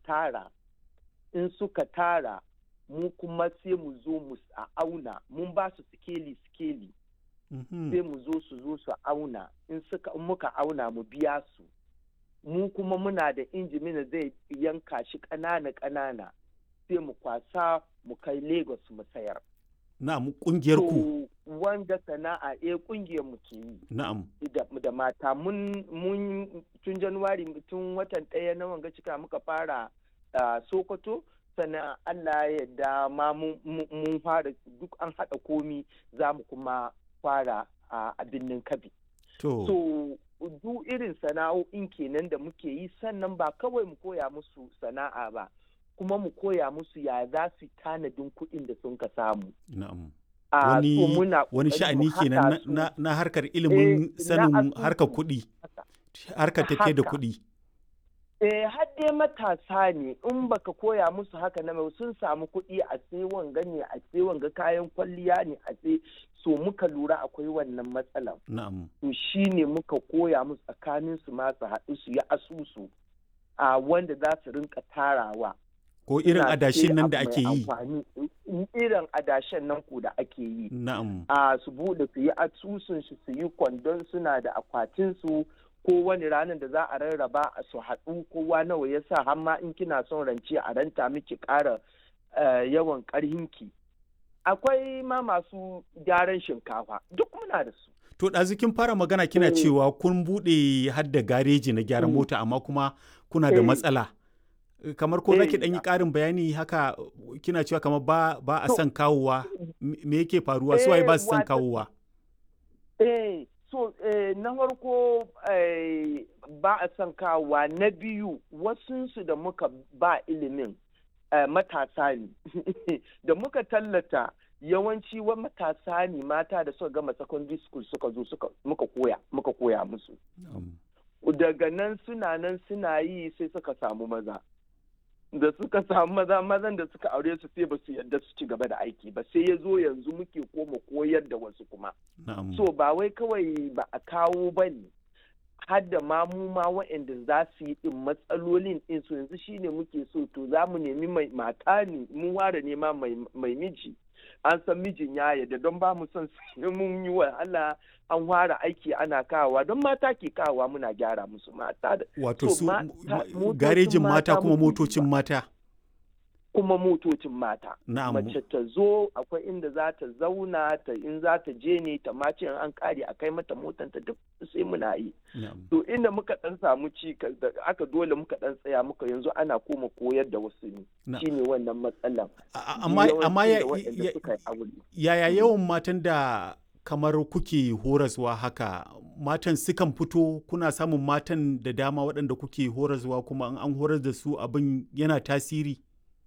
tara in suka tara mu kuma sai mu zo mu a auna mun ba su sikeli sikeli sai mu zo su zo su auna in suka in muka auna mu biya su mu kuma muna da injimina zai yanka shi ƙanana ƙanana sai mu kwasa mu kai lagos mu sayar na'am kungiyar ku wanda sana'a eh kungiyar mu ke yi na'am da mata mun mun tun januwari tun watan ɗaya na wanga cika muka fara sokoto sannan allah ya yarda ma mun fara duk an haɗa komi za mu kuma fara a birnin kabi to so duk irin sana'o'in kenan da muke yi sannan ba kawai mu koya musu sana'a ba kuma mu koya musu ya za su tanadin kuɗin da sun ka samu na'am Ah, wani so muna wani ƙoƙari sha'ani mu kenan haɗa na, su. na, na harkar ilimin Eh, na sanin asusu. harkar kuɗi harkar tafiye da Haka. kuɗi Eh, har dai matasa ne in baka koya musu haka na mai sun samu kuɗi a sai wanga ne a sai wanga kayan kwalliya ne a sai so muka lura akwai wannan matsalan na'am to shi ne muka koya musu tsakanin su ma su haɗu su yi asusu a wanda za su rinka tarawa ko irin Suna adashin sai nan da abu ake mai yi amfani. irin adashen nan ku da ake yi na'am a su bude su yi asusun shi su yi kwandon suna da akwatin su ko wani ranar da za a rarraba a su haɗu kowa nawa ya sa har ma in kina son rance a ranta miki ƙara eh, yawan ƙarhinki akwai ma masu gyaran shinkafa duk muna da su to ɗazu kin fara magana kina Eh. cewa kun buɗe har da gareji na gyaran Mm. mota amma kuma kuna da Eh. matsala kamar ko zaki Eh, ɗan yi a- ƙarin bayani haka kina cewa kamar ba ba a To, son kawowa me me yake faruwa su waye eh, ba su son wata- kawowa Eh, so eh, na farko eh, ba a son kawowa na biyu wasunsu da muka ba ilimin eh, matasa ne da muka tallata yawanci wa matasa ne mata da suka gama secondary school suka zo suka muka koya muka koya musu Na'am. daga nan suna nan suna yi sai suka samu maza da suka samu maza mazan da suka aure su sai ba su yarda su ci gaba da aiki ba sai ya zo yanzu muke koma koyar da wasu kuma na'am so ba wai kawai ba a kawo ba ne har da ma mu ma waɗanda za su yi ɗin matsalolin ɗin su yanzu shine muke so to za mu nemi mai mata ne mun ware nema mai mai miji an san mijin ya yarda don ba mu son sai mun yi wa Allah an ware aiki ana kawowa don mata ke kawowa muna gyara musu mata da wato so su ma- ma- motocin garejin mata mata kuma muke motocin ba. mata kuma motocin mata na'am mace ta zo akwai inda za ta zauna ta in za ta je ne ta mace in an kare a kai mata motanta duk sai muna yi na'am to inda muka dan samu ci da aka dole muka dan tsaya muka yanzu ana koma koyar da wasu ne Na- shine wannan matsalan A- a- amma amma ya, Yawancin da waɗanda ya- suka yi aure yaya yawan matan da kamar kuke horaswa haka matan sukan fito kuna samun matan da dama waɗanda kuke horaswa kuma in an horar da su abin yana tasiri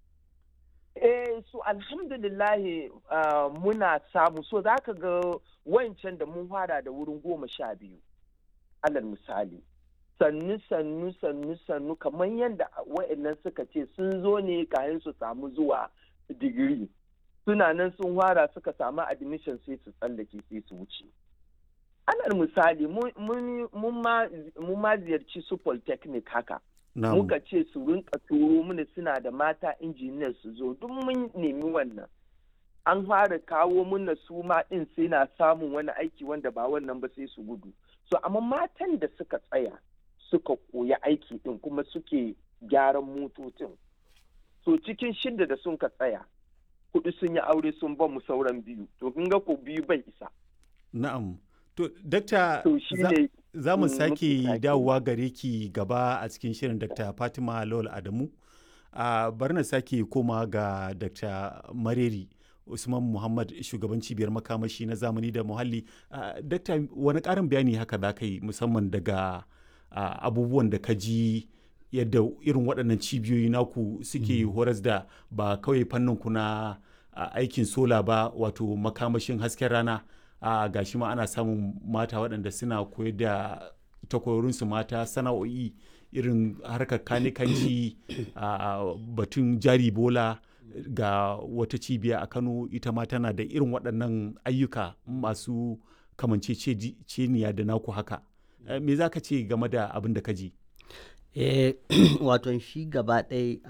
Eh, so alhamdulillahi ah, muna samu so za ka ga wancan da mun fara da wurin goma sha biyu alal misali sannu sannu sannu sannu kamar yadda wa'annan suka ce sun zo ne kayan su samu zuwa digiri suna nan sun fara suka samu admission sai su tsallake sai su wuce alal misali mun- mun mun ma mun ma ziyarci su polytechnic haka na'am muka ce su rinka turo mana suna da mata injiniyar su zo duk mun nemi wannan an fara kawo mana su ma din sai na samun wani aiki wanda ba wannan ba sai su gudu so amma matan da suka tsaya suka koya aiki din kuma suke gyaran motocin so cikin shidda da sun ka tsaya hudu sun yi aure sun ba mu sauran biyu to kun ga ko biyu bai isa na'am to dakta to shi za- ne za mu Mm, sake muke sake. dawowa gare ki gaba a cikin shirin dr fatima lawal adamu a bari na sake koma ga dr mareri usman muhammad shugaban cibiyar makamashi na zamani da muhalli Ah, dakta wani karin bayani haka za ka yi musamman daga ah, abubuwan da ka ji yadda irin waɗannan cibiyoyi naku suke horas da ba kawai fannin ku na ah, aikin sola ba wato makamashin hasken rana a gashi ma ana samun mata waɗanda suna koyar da takwarorinsu mata sana'o'i irin harkar kanikanci a batun jari bola ga wata cibiya a kano ita ma tana da irin waɗannan ayyuka masu kamanceceniya da naku haka Eh, me za ka ce game da abin da ka ji eh wato shi gaba ɗaya